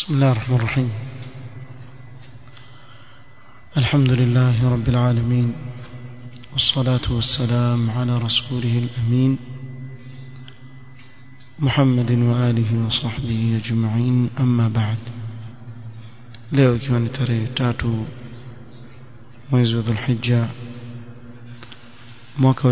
بسم الله الرحمن الرحيم الحمد لله رب العالمين والصلاة والسلام على رسوله الأمين محمد وآله وصحبه أجمعين أما بعد leo ikiwa ni tarehe tatu mwezi wa dhulhija mwaka wa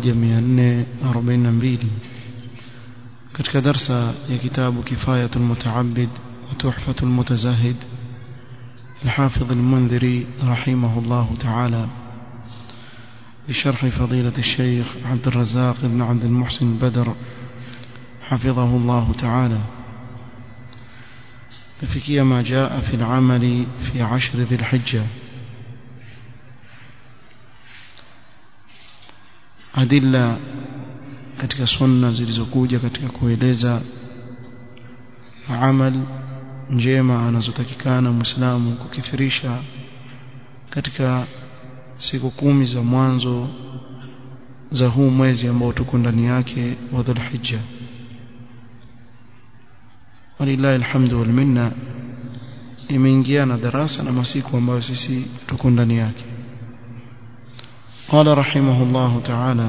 1442 katika darsa ya kitabu kifayatul mutaabid wa tuhfatul mutazahid الحافظ المنذري رحمه الله تعالى بشرح فضيلة الشيخ عبد الرزاق بن عبد المحسن بدر حفظه الله تعالى فكي ما جاء في العمل في عشر ذي الحجة adilla katika sunna zilizokuja katika kueleza amal njema anazotakikana muislamu kukithirisha katika siku kumi za mwanzo za huu mwezi ambao tuko ndani yake wa Dhulhijja walillahi alhamdu wal minna imeingiana darasa na masiku ambayo sisi tuko ndani yake قال رحمه الله تعالى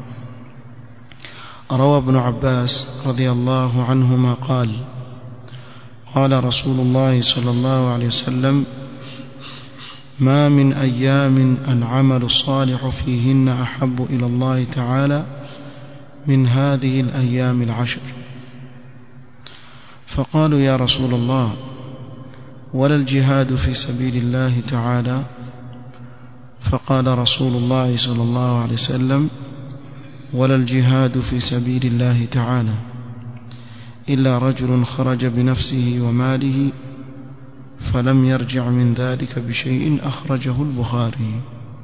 روى ابن عباس رضي الله عنهما قال قال رسول الله صلى الله عليه وسلم ما من أيام العمل الصالح فيهن أحب إلى الله تعالى من هذه الأيام العشر فقالوا يا رسول الله ولا الجهاد في سبيل الله تعالى فقال رسول الله صلى الله عليه وسلم ولا الجهاد في سبيل الله تعالى إلا رجل خرج بنفسه وماله فلم يرجع من ذلك بشيء أخرجه البخاري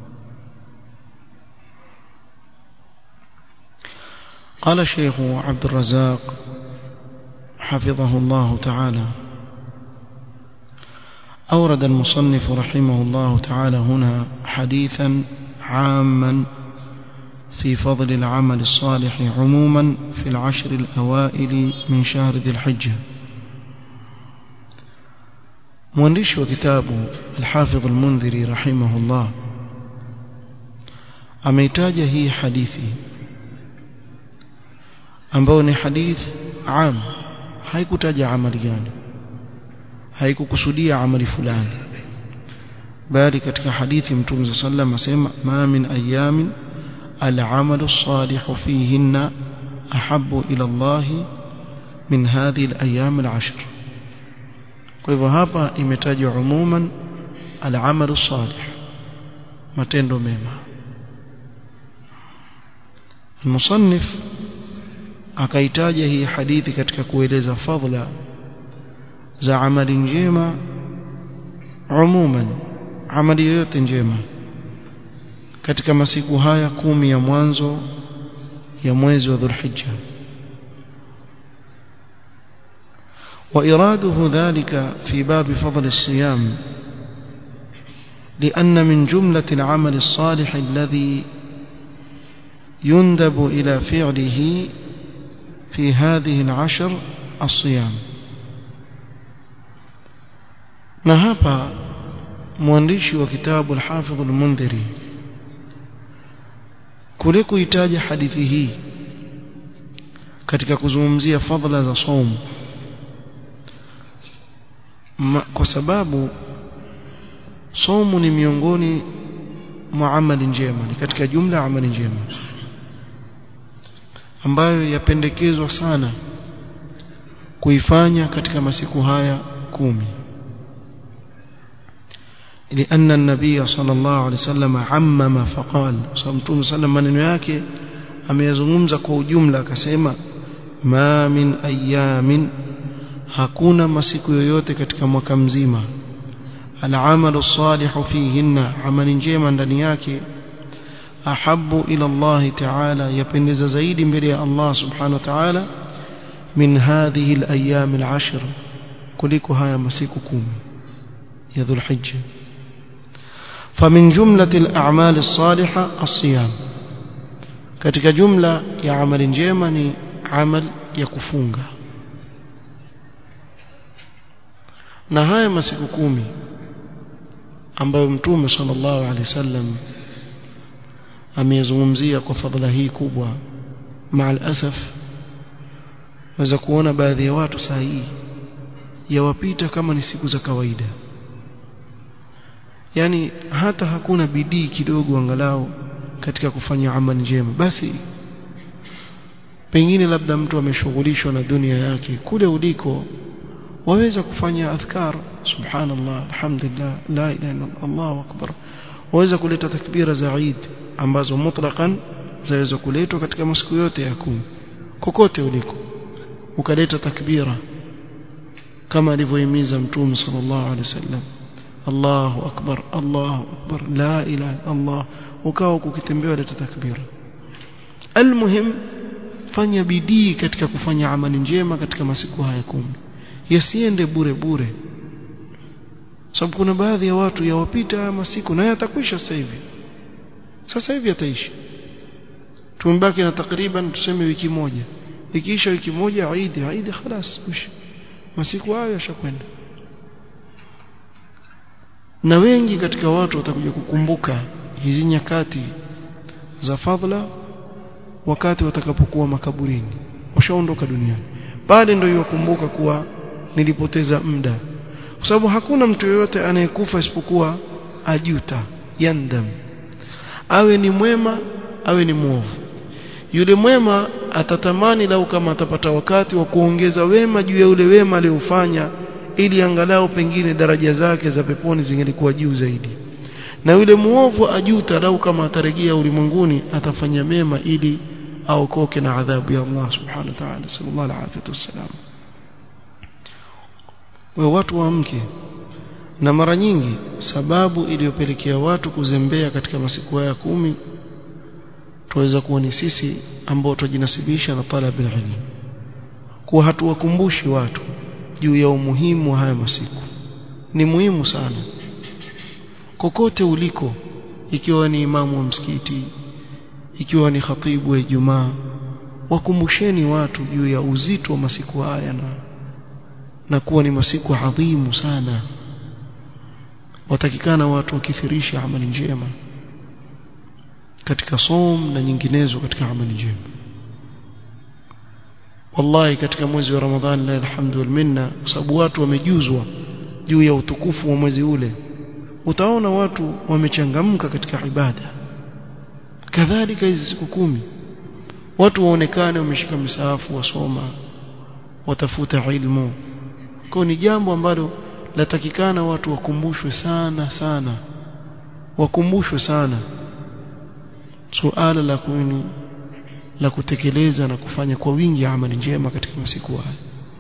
قال الشيخ عبد الرزاق حفظه الله تعالى أورد المصنف رحمه الله تعالى هنا حديثا عاما في فضل العمل الصالح عموما في العشر الأوائل من شهر ذي الحجة مؤلف وكتاب الحافظ المنذري رحمه الله ameitaja hii hadithi ambayo ni hadith am haikutaja amali gani haikukusudia amali fulani bali katika hadithi mtume sallam asema ma min ayamin العمل الصالح فيهن أحب إلى الله من هذه الأيام العشر kwa hivyo hapa imetajwa umuman al-amalu salih matendo mema المصنف akaitaja hii hadithi katika kueleza fadhila za amali njema umuman amali yoyote njema katika masiku haya kumi ya mwanzo ya mwezi wa Dhulhijja وإراده ذلك في باب فضل الصيام لأن من جملة العمل الصالح الذي يندب إلى فعله في هذه العشر الصيام نهابا مؤلف وكتاب الحافظ المنذري kule kuitaja hadithi hii katika kuzungumzia fadhila za saumu kwa sababu saumu ni miongoni mwa amali njema ni katika jumla ya amali njema ambayo yapendekezwa sana kuifanya katika masiku haya kumi لأن النبي صلى الله عليه وسلم عمم فقال صمتم سلم maneno yake ameyazungumza kwa ujumla akasema ma min ayamin hakuna masiku yoyote katika mwaka mzima al'amalu salihu fihinna amali njema ndani yake ahabbu ila Allah ta'ala yapendeza zaidi mbele ya Allah subhanahu wa ta'ala min hadhihi al-ayyam al-ashr kuliko haya masiku kumi ya dhulhijja فمن جملة الأعمال الصالحة الصيام katika jumla ya amali njema ni amal ya kufunga na haya masiku kumi ambayo mtume sallallahu alaihi wasallam ameyazungumzia kwa fadhila hii kubwa maal asaf waweza kuona baadhi ya watu saa hii yawapita kama ni siku za kawaida yani hata hakuna bidii kidogo angalau katika kufanya amali njema basi pengine labda mtu ameshughulishwa na dunia yake kule uliko waweza kufanya adhkar subhanallah alhamdulillah la ilaha illa allah akbar waweza kuleta takbira za Eid ambazo mutlaqan zaweza kuletwa katika masiku yote ya kumi kokote uliko ukaleta takbira kama alivyohimiza mtume sallallahu alaihi wasallam Allahu akbar Allahu akbar la ilaha Allah ukawa ukitembea leta takbira almuhim fanya bidii katika kufanya amali njema katika masiku haya kumi yasiende bure bure sababu kuna baadhi ya watu yawapita haya masiku na yatakwisha sasa hivi sasa hivi yataishi tumebaki na takriban tuseme wiki moja ikiisha wiki moja Eid Eid خلاص masiku hayo yashakwenda na wengi katika watu watakuja kukumbuka hizi nyakati za fadhila wakati watakapokuwa makaburini washaondoka duniani pale ndio yakumbuka kuwa nilipoteza muda kwa sababu hakuna mtu yoyote anayekufa isipokuwa ajuta yandam awe ni mwema awe ni mwovu yule mwema atatamani lau kama atapata wakati wa kuongeza wema juu ya ule wema aliofanya ili angalau pengine daraja zake za peponi zingelikuwa juu zaidi na yule muovu ajuta lau kama atarejea ulimwenguni atafanya mema ili aokoke na adhabu ya Allah subhanahu wa ta'ala sallallahu alaihi wasallam we watu waamke na mara nyingi sababu iliyopelekea watu kuzembea katika masiku haya kumi tuweza kuwa ni sisi ambao tujinasibisha na talab ilmu kuwa hatuwakumbushi watu juu ya umuhimu wa haya masiku ni muhimu sana kokote uliko ikiwa ni imamu wa msikiti ikiwa ni khatibu wa Ijumaa wakumbusheni watu juu ya uzito wa masiku haya na na kuwa ni masiku adhimu sana watakikana watu wakithirisha amali njema katika som na nyinginezo katika amali njema wallahi katika mwezi wa ramadhani la alhamdu wal minna kwa sababu watu wamejuzwa juu ya utukufu wa mwezi ule utaona watu wamechangamka katika ibada kadhalika hizi siku kumi watu waonekane wameshika misahafu wasoma watafuta ilmu kwa ni jambo ambalo latakikana watu wakumbushwe sana sana wakumbushwe sana suala la kuni la kutekeleza na kufanya kwa wingi amali njema katika masiku haya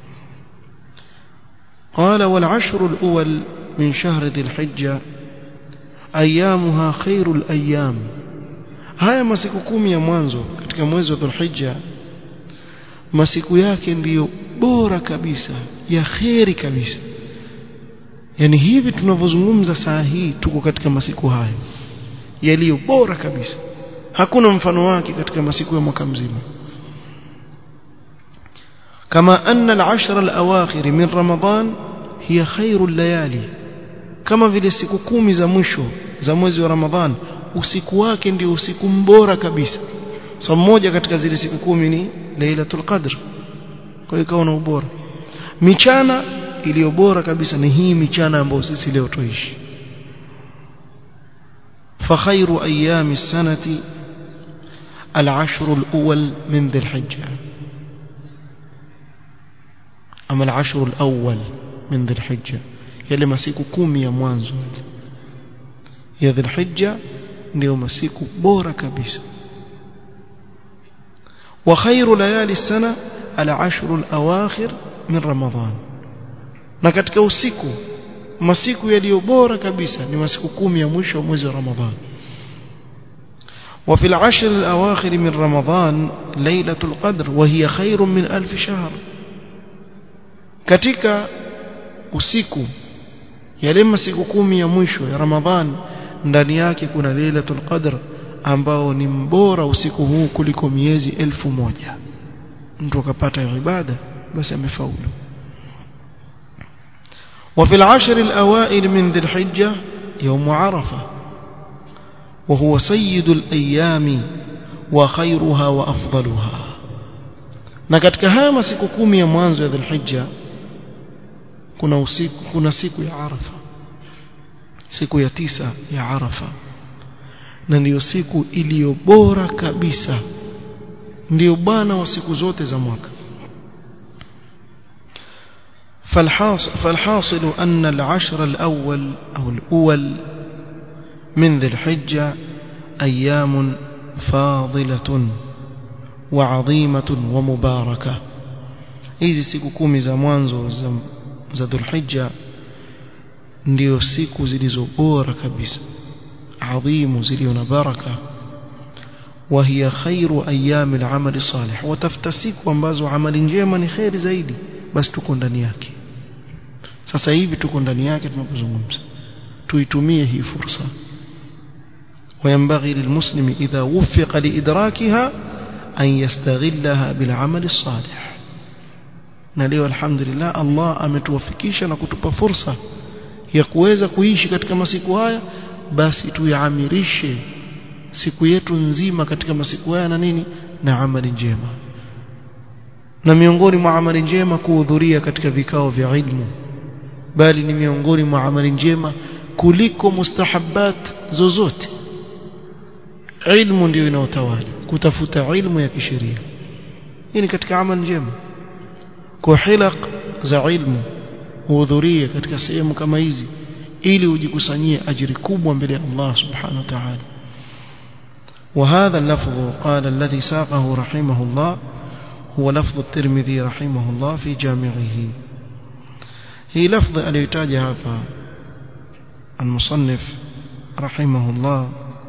قال والعشر الأول من شهر ذي الحجة أيامها خير الأيام haya masiku kumi ya mwanzo katika mwezi wa Dhulhijja masiku yake ndiyo bora kabisa ya kheri kabisa yani hivi tunavyozungumza saa hii tuko katika masiku hayo yaliyo bora kabisa hakuna mfano wake katika masiku ya mwaka mzima kama anna al-ashr al-awakhir min ramadan hiya khairu layali kama vile siku kumi za mwisho za mwezi wa ramadhan usiku wake ndio usiku mbora kabisa so mmoja katika zile siku kumi ni lailatul qadr kwa hiyo ikawa na ubora michana iliyo bora kabisa ni hii michana ambayo sisi leo tuishi فخير أيام السنة العشر الأول من ذي الحجة أما العشر الأول من ذي الحجة يلي مسيكو كومي يا موانزو يا ذي الحجة ndio masiku bora kabisa wa khairu layali sana al-ashru al-awakhir min ramadhan na katika usiku masiku yaliyo bora kabisa ni masiku kumi ya mwisho wa mwezi wa ramadhan وفي العشر الأواخر من رمضان ليلة القدر وهي خير من ألف شهر katika usiku yale masiku kumi ya mwisho ya Ramadhan ndani yake kuna Lailatul Qadr ambao ni mbora usiku huu kuliko miezi elfu moja mtu akapata ibada basi amefaulu وفي العشر الأوائل من ذي الحجة يوم عرفة وهو سيد الأيام وخيرها وأفضلها na katika haya masiku kumi ya mwanzo ya dhulhijja kuna usiku kuna siku ya arafa siku ya tisa ya arafa na ndiyo siku iliyo bora kabisa ndiyo bwana wa siku zote za mwaka فالحاصل, فالحاصل أن العشر الأول أو الأول من ذي الحجة أيام فاضلة وعظيمة ومباركة hizi siku kumi za mwanzo za, za dhulhijja ndio siku zilizo bora kabisa adhimu zilizo na baraka وهي خير أيام العمل الصالح وتفتسك ambazo amali njema ni khairi zaidi basi tuko ndani yake sasa hivi tuko ndani yake tunapozungumza tuitumie hii fursa وينبغي للمسلم إذا وفق لإدراكها أن يستغلها بالعمل الصالح نليو الحمد لله الله ametuwafikisha na kutupa fursa ya kuweza kuishi katika masiku haya basi tuyaamirishe siku yetu nzima katika masiku haya na nini na amali njema na miongoni mwa amali njema kuhudhuria katika vikao vya ilmu bali ni miongoni mwa amali njema kuliko mustahabbat zozote ilmu ndio inaotawala kutafuta ilmu ya kisheria hii ni katika amali njema kwa hilaq za ilmu uhudhurie katika sehemu kama hizi ili ujikusanyie ajiri kubwa mbele ya Allah subhanahu wa ta'ala وهذا اللفظ قال الذي ساقه رحمه الله هو لفظ الترمذي رحمه الله في جامعه هي لفظ اليتاجها المصنف رحمه الله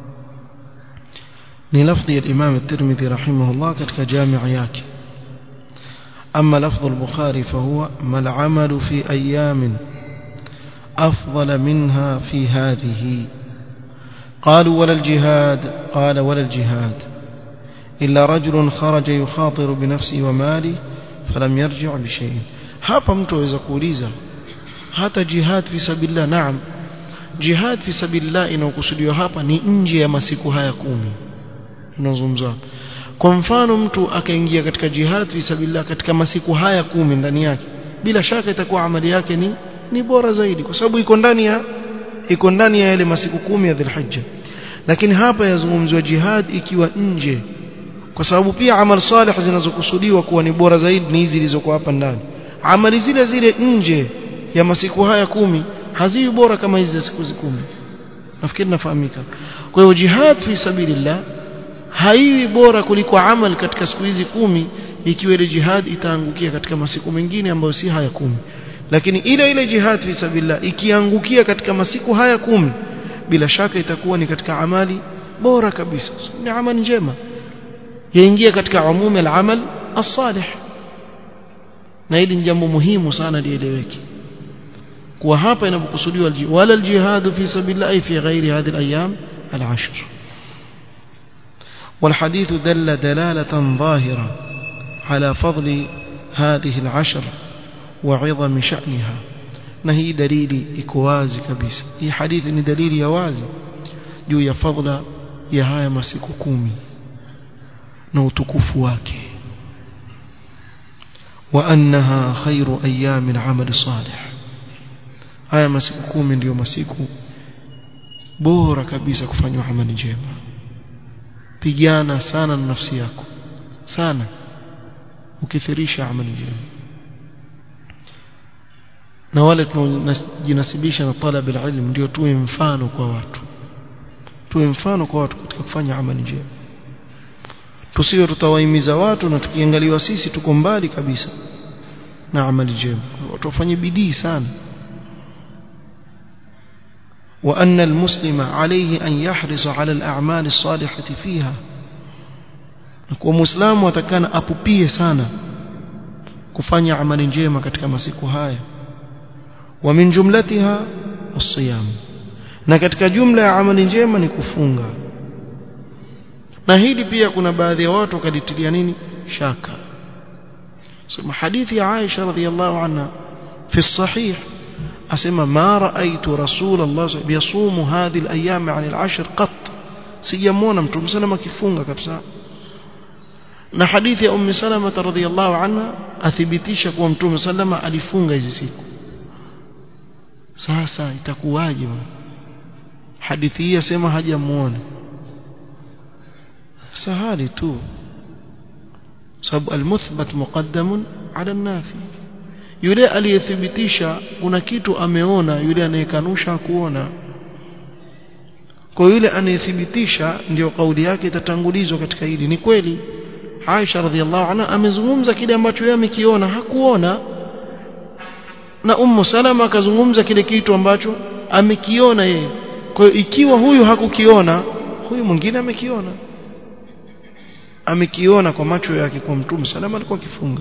ni lafdhi ya Imam At-Tirmidhi rahimahullah katika jami' yake أما لفظ البخاري فهو ما العمل في أيام أفضل منها في هذه قالوا ولا الجهاد قال ولا الجهاد إلا رجل خرج يخاطر بنفسه وماله فلم يرجع بشيء hapa mtu aweza kuuliza hata jihad fi sabilillah naam jihad fi sabilillah inayokusudiwa hapa ni nje ya masiku haya kumi tunazungumza kwa mfano mtu akaingia katika jihad fi sabilillah katika masiku haya kumi ndani yake bila shaka itakuwa amali yake ni ni bora zaidi kwa sababu iko ndani ya iko ndani ya yale masiku kumi ya Dhulhijja lakini hapa yazungumzwa jihad ikiwa nje kwa sababu pia amal salih zinazokusudiwa kuwa ni bora zaidi ni hizi zilizokuwa hapa ndani amali zile zile nje ya masiku haya kumi haziwi bora kama hizi za siku kumi nafikiri nafahamika kwa hiyo jihad fi sabilillah haiwi bora kuliko amal katika siku hizi kumi ikiwa ile jihad itaangukia katika masiku mengine ambayo si haya kumi lakini ile ile jihad fi sabilillah ikiangukia katika masiku haya kumi bila shaka itakuwa ni katika amali bora kabisa ni amali njema yaingia katika umumi al-amal as-salih na hili ni jambo muhimu sana lieleweke kuwa hapa inapokusudiwa wala al-jihad fi sabilillah fi ghairi hadhihi al-ayyam al-ashr والحديث دل دلالة ظاهرة على فضل هذه العشر وعظم شأنها نهي دليل إكوازي كبيس هي حديث إن دليل يوازي جو يفضل يهاي مسيك كومي نوتكف واكي وأنها خير أيام العمل الصالح haya masiku kumi ndiyo masiku bora kabisa kufanywa amali njema pigana sana na nafsi yako sana ukithirisha amali njema na wale tunajinasibisha na talab ilm ndio tuwe mfano kwa watu tuwe mfano kwa watu katika kufanya amali njema tusiwe tutawahimiza watu na tukiangaliwa sisi tuko mbali kabisa na amali njema watu wafanye bidii sana وأن المسلم عليه أن يحرص على الأعمال الصالحة فيها ومسلم وتكان أبوبيه سانا كفاني عمل njema katika masiku haya ومن جملتها الصيام na katika jumla ya amali njema ni kufunga na hili pia kuna baadhi ya watu wakaditilia nini shaka sema hadithi ya Aisha radhiallahu anha fi sahih asema ma raaitu rasulullah yasumu hadhihi al-ayyam 'an al-'ashr qat sijamwona mtume salama akifunga kabisa na hadithi ya ummi salama radhiyallahu anha athibitisha kuwa mtume salama alifunga hizi siku sasa itakuwaje hadithi hii yasema hajamuona sahali tu sababu almuthbat muqaddamun ala nafi yule aliyethibitisha kuna kitu ameona yule anayekanusha kuona kwa yule anayethibitisha ndio kauli yake itatangulizwa katika hili ni kweli Aisha radhiallahu anha amezungumza kile ambacho yeye amekiona hakuona na Ummu Salama akazungumza kile kitu ambacho amekiona yeye kwa hiyo ikiwa huyu hakukiona huyu mwingine amekiona amekiona kwa macho yake kwa mtume salama alikuwa akifunga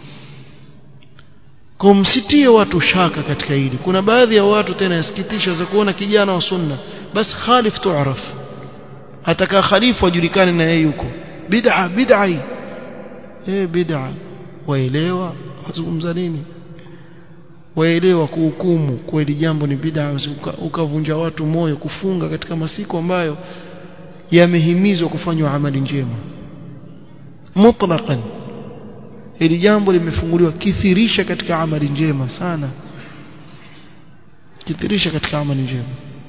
kwa msitie watu shaka katika hili kuna baadhi ya watu tena yasikitisha za kuona kijana wa sunna bas khalif tuaraf ataka khalifu ajulikane na yeye yuko bid'a bid'a eh bid'a waelewa wazungumza nini waelewa kuhukumu kweli jambo ni bid'a ukavunja watu moyo kufunga katika masiku ambayo yamehimizwa kufanywa amali njema mutlaqan ili jambo limefunguliwa kithirisha katika amali njema sana kithirisha katika amali njema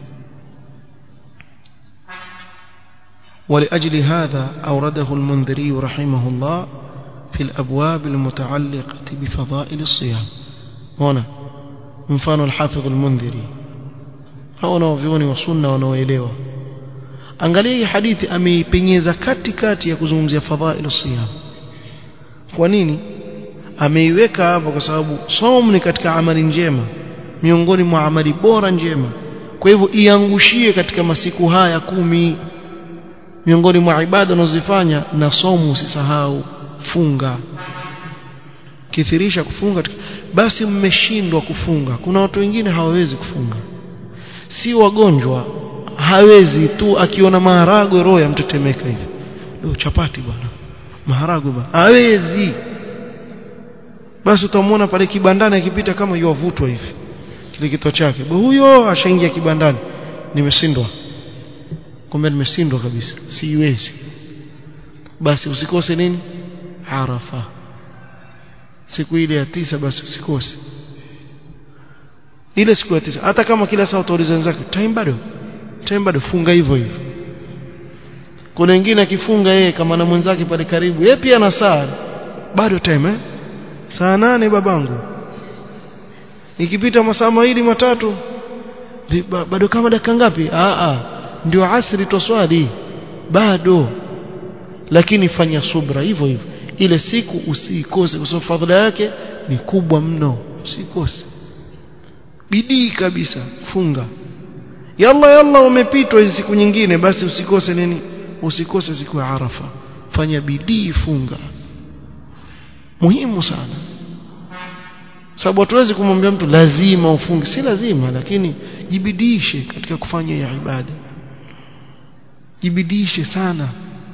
ولأجل هذا أورده المنذري رحمه الله في الأبواب المتعلقة بفضائل الصيام هنا مفان الحافظ المنذري هنا وفيوني وصلنا ونويليوه angalia hii hadithi ameipenyeza katikati ya kuzungumzia fadhailu siyam kwa nini ameiweka hapo kwa sababu somo ni katika amali njema miongoni mwa amali bora njema kwa hivyo iangushie katika masiku haya kumi miongoni mwa ibada unazofanya na somo usisahau funga kithirisha kufunga basi mmeshindwa kufunga kuna watu wengine hawawezi kufunga si wagonjwa hawezi tu akiona maharagwe roho yamtetemeka hivi leo chapati bwana maharagwe bwana hawezi basi utamwona pale kibandani akipita kama yuavutwa hivi kile kitu chake huyo ashaingia kibandani nimeshindwa kumbe nimeshindwa kabisa siwezi basi usikose nini arafa siku ile ya tisa basi usikose ile siku ya tisa hata kama kila saa utauliza wenzake time bado time bado funga hivyo hivyo kuna wengine akifunga yeye kama na mwenzake pale karibu yeye pia na saa bado time eh saa nane babangu ikipita masaa mawili matatu bado kama dakika ngapi a a ndio asri toswali bado lakini fanya subra hivyo hivyo ile siku usikose kwa sababu fadhila yake ni kubwa mno usikose bidii kabisa funga yalla yalla umepitwa hizi siku nyingine basi usikose nini usikose siku ya arafa fanya bidii funga muhimu sana sababu hatuwezi kumwambia mtu lazima ufunge si lazima lakini jibidishe katika kufanya ya ibada jibidishe sana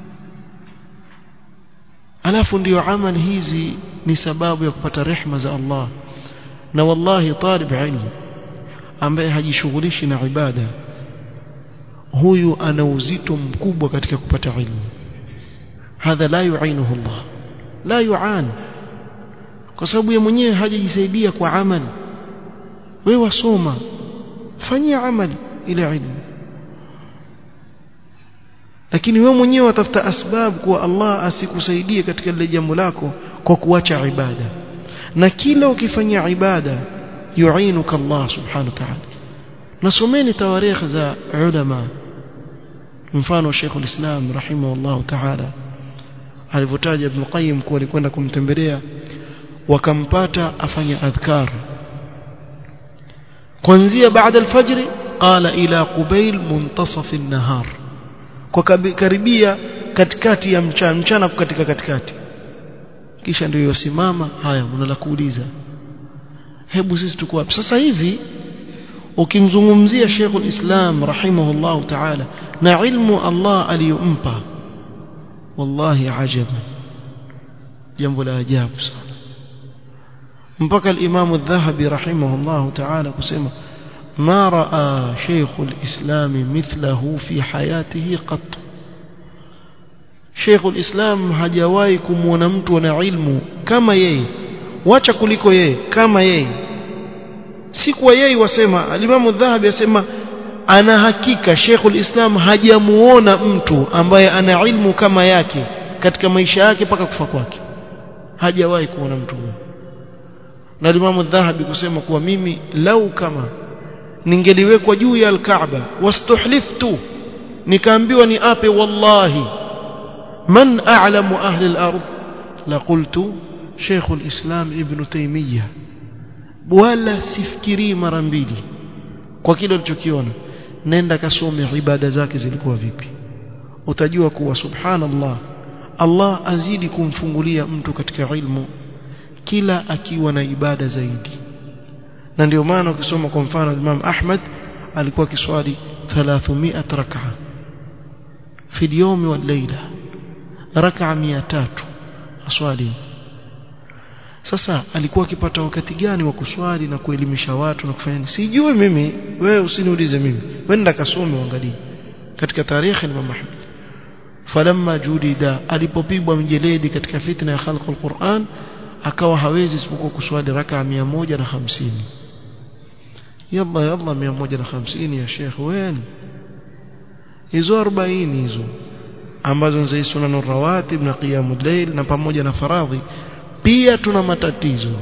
alafu ndiyo amali hizi ni sababu ya kupata rehma za Allah na wallahi talib ilmu ambaye hajishughulishi na ibada huyu ana uzito mkubwa katika kupata ilmu hadha la yuainuhu Allah la yuan kwa sababu yeye mwenyewe hajajisaidia kwa amali wewe wasoma fanyia amali ile ilmu lakini wewe mwenyewe watafuta asbab kwa Allah asikusaidie katika lile jambo lako kwa kuacha ibada na kila ukifanya ibada yuinuka Allah subhanahu wa ta'ala nasomeni tawarikh za ulama mfano Sheikh al-Islam rahimahullah ta'ala alivyotaja Ibn Qayyim kuwa alikwenda kumtembelea wakampata afanya adhkar kuanzia baada al-fajr qala ila qubayl muntasaf an-nahar kwa karibia katikati ya mchana mchana katika katikati kisha ndio yosimama haya mnala kuuliza hebu sisi tuko wapi sasa hivi ukimzungumzia Sheikh al-Islam rahimahullah ta'ala na ilmu Allah aliyompa wallahi ajabu jambo la ajabu sana mpaka al-Imam adh-Dhahabi rahimahullah ta'ala kusema ما راى شيخ الاسلام مثله في حياته قط شيخ الاسلام hajawahi kumuona mtu ana ilmu kama yeye wacha kuliko yeye kama yeye si kwa yeye wasema alimamu dhahabi asema ana hakika Sheikh ulislam hajamuona mtu ambaye ana ilmu kama yake katika maisha yake mpaka kufa kwake hajawahi kuona mtu huyo na alimamu dhahabi kusema kuwa mimi lau kama ningeliwekwa juu ya al-Kaaba wastuhliftu nikaambiwa ni ape wallahi man a'lamu ahli al-ard la qultu Sheikh al-Islam Ibn Taymiyyah wala sifikiri mara mbili kwa kile ulichokiona nenda kasome ibada zake zilikuwa vipi utajua kuwa subhanallah Allah azidi kumfungulia mtu katika ilmu kila akiwa na ibada zaidi na ndio maana ukisoma kwa mfano Imam Ahmad alikuwa kiswali 300 rak'a fi al-yawm wal layla rak'a 300 aswali sasa alikuwa akipata wakati gani wa kuswali na kuelimisha watu na kufanya sijui mimi wewe usiniulize mimi wenda kasome uangalie katika tarehe ya Imam Ahmad falamma judida alipopigwa mjeledi katika fitna ya khalqul Qur'an akawa hawezi isipokuwa kuswali raka 150 yalla yalla 150 ya Sheikh wen hizo 40 hizo ambazo ni sunan rawatib na qiyamul layl na pamoja na faradhi pia tuna matatizo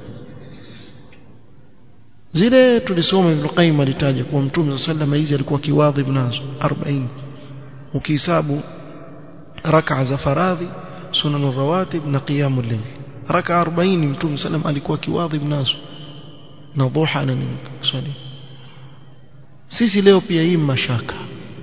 zile tulisoma Ibn Qayyim alitaja kwa Mtume sallallahu hizi alikuwa kiwadhib nazo 40 ukihesabu rak'a za faradhi sunan rawatib na qiyamul layl raka 40 mtume sallam alikuwa kiwadhib nazo na dhuha na swali sisi leo pia hii mashaka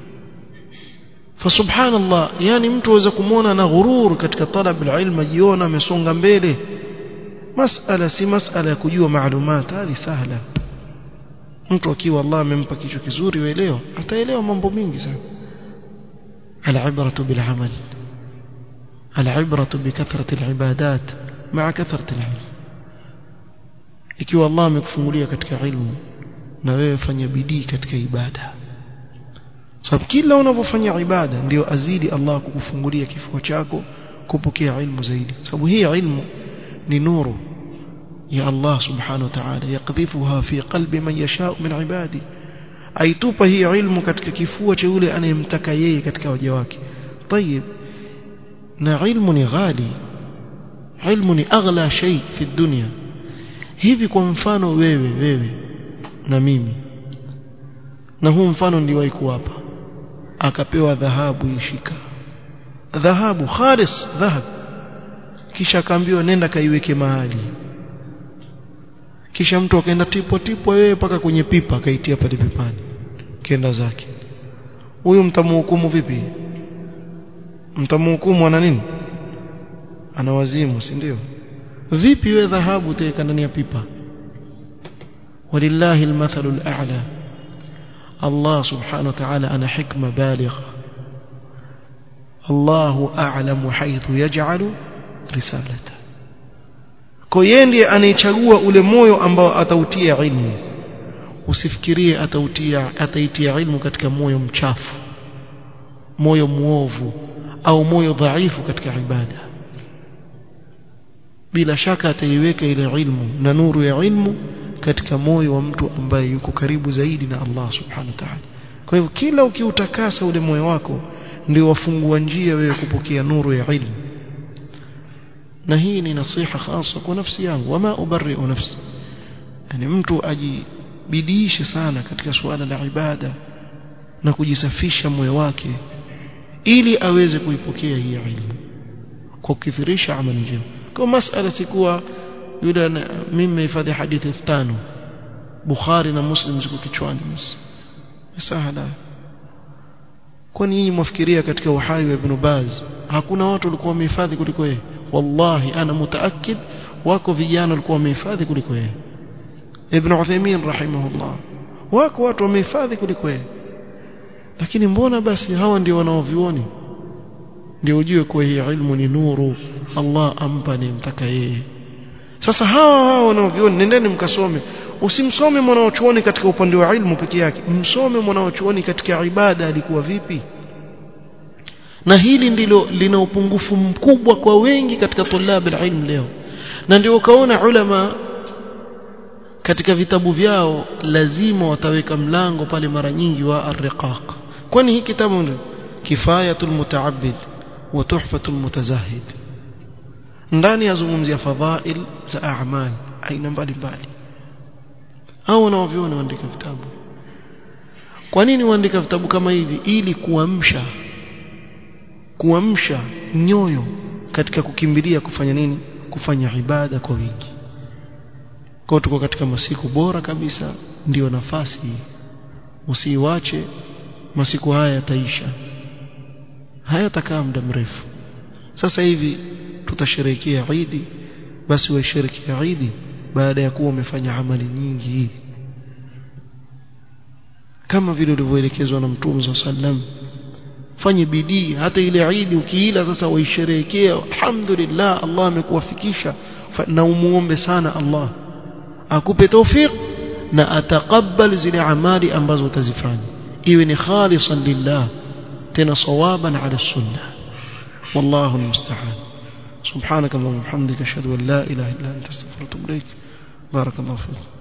فسبحان الله yani mtu aweza kumuona na ghurur katika talab alilm jiona amesonga mbele masala si masala ya kujua maalumat hali sahla mtu akiwa Allah amempa kichwa kizuri uelewa ataelewa mambo mingi sana العبرة بالعمل العبرة بكثرة العبادات مع كثرة العلم ikiwa Allah amekufungulia katika ilmu na wewe fanya bidii katika ibada sababu kila unapofanya ibada ndio azidi Allah kukufungulia kifua chako kupokea ilmu zaidi sababu hii ilmu ni nuru ya Allah subhanahu wa ta'ala yakdhifuha fi qalbi man yasha min ibadi aitupa hii ilmu katika kifua cha yule anayemtaka yeye katika waja wake طيب na ilmu ni ghali ilmu ni aghla shay fi dunya hivi kwa mfano wewe wewe na mimi na huu mfano niliwahi kuwapa akapewa dhahabu ishika dhahabu khalis dhahab kisha akaambiwa nenda kaiweke mahali kisha mtu akaenda tipo tipo wewe paka kwenye pipa akaitia pale pipani kenda zake huyu mtamhukumu vipi mtamhukumu ana nini ana wazimu si ndio vipi wewe dhahabu utaweka ndani ya pipa walillahi almathalu al'a Allah subhanahu wa ta'ala ana hikma baligha Allahu a'lamu haythu yaj'alu risalata kwa yeye ndiye anayechagua ule moyo ambao atautia ilmu usifikirie atautia ataitia ilmu katika moyo mchafu moyo muovu au moyo dhaifu katika ibada bila shaka ataiweka ile ilmu na nuru ya ilmu katika moyo wa mtu ambaye yuko karibu zaidi na Allah subhanahu wa ta'ala kwa hivyo kila ukiutakasa ule moyo wako ndio wafungua njia wewe kupokea nuru ya ilmu na hii ni nasiha hasa kwa nafsi yangu wama ubarri'u nafsi yani mtu ajibidiishe sana katika suala la ibada na kujisafisha moyo wake ili aweze kuipokea hii ilmu kwa kukithirisha amali njema kwa masala sikuwa yule mimi nimehifadhi hadithi 5000 Bukhari na Muslim ziko kichwani basi sahala kwani nyinyi mwafikiria katika uhai wa Ibn Baz hakuna watu walikuwa wamehifadhi kuliko yeye wallahi ana mutaakid wako vijana walikuwa wamehifadhi kuliko yeye Ibn Uthaymeen rahimahullah wako watu wamehifadhi kuliko yeye lakini mbona basi hawa ndio wanaovioni ndio ujue kuwa hii ilmu ni nuru Allah ampa ni mtaka yeye sasa hawa hawa wanaovioni nendeni mkasome usimsome mwanaochuoni katika upande wa ilmu peke yake msome mwanaochuoni katika ibada alikuwa vipi na hili ndilo lina upungufu mkubwa kwa wengi katika tulab ilm leo na ndio ukaona ulama katika vitabu vyao lazima wataweka mlango pale mara nyingi wa ar-riqaq kwani hii kitabu kifayatul mutaabbid wa tuhfatul mutazahid ndani yazungumzia fadhail za a'mal aina mbalimbali hao wanaoviona waandika vitabu kwa nini waandika vitabu kama hivi ili kuamsha kuamsha nyoyo katika kukimbilia kufanya nini kufanya ibada kwa wingi kwa tuko katika masiku bora kabisa ndiyo nafasi usiiwache masiku haya yataisha hayatakaa muda mrefu sasa hivi tutasherehekea Eid basi waisherekea Eid baada ya kuwa umefanya amali nyingi kama vile ulivyoelekezwa na Mtume sallam fanye bidii hata ile Eid ukiila sasa waisherehekea alhamdulillah Allah amekuwafikisha na umuombe sana Allah akupe tawfik na atakabal zile amali ambazo utazifanya iwe ni khalisan lillah tena sawaban ala sunnah wallahu almusta'an سبحانك اللهم وبحمدك اشهد ان لا اله الا انت استغفرك واتوب اليك بارك الله فيك